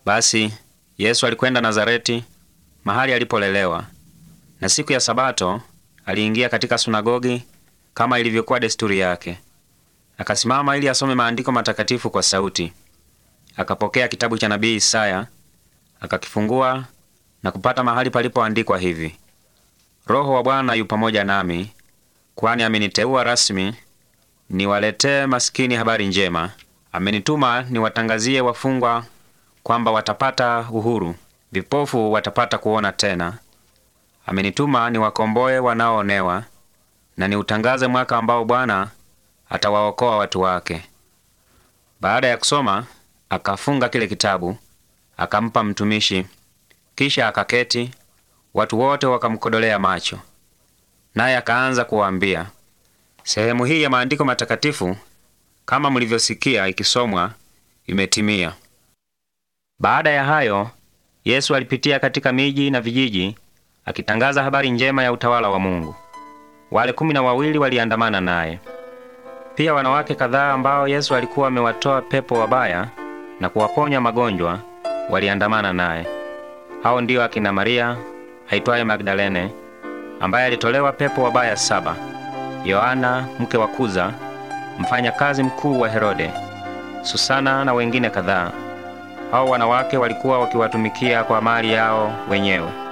Basi Yesu alikwenda Nazareti, mahali alipolelewa, na siku ya Sabato aliingia katika sunagogi kama ilivyokuwa desturi yake. Akasimama ili asome maandiko matakatifu kwa sauti. Akapokea kitabu cha nabii Isaya, akakifungua na kupata mahali palipoandikwa hivi: Roho wa Bwana yu pamoja nami, kwani ameniteua rasmi niwaletee masikini habari njema. Amenituma niwatangazie wafungwa kwamba watapata uhuru, vipofu watapata kuona tena. Amenituma niwakomboe wanaoonewa, na niutangaze mwaka ambao Bwana atawaokoa watu wake. Baada ya kusoma, akafunga kile kitabu, akampa mtumishi, kisha akaketi. Watu wote wakamkodolea macho, naye akaanza kuwaambia, sehemu hii ya maandiko matakatifu kama mlivyosikia ikisomwa imetimia. Baada ya hayo, Yesu alipitia katika miji na vijiji akitangaza habari njema ya utawala wa Mungu. Wale kumi na wawili waliandamana naye. Pia wanawake kadhaa ambao Yesu alikuwa amewatoa pepo wabaya na kuwaponya magonjwa waliandamana naye. Hao ndiyo akina Maria aitwaye Magdalene, ambaye alitolewa pepo wabaya saba, Yohana mke wa Kuza, mfanyakazi mkuu wa Herode, Susana na wengine kadhaa. Hao wanawake walikuwa wakiwatumikia kwa mali yao wenyewe.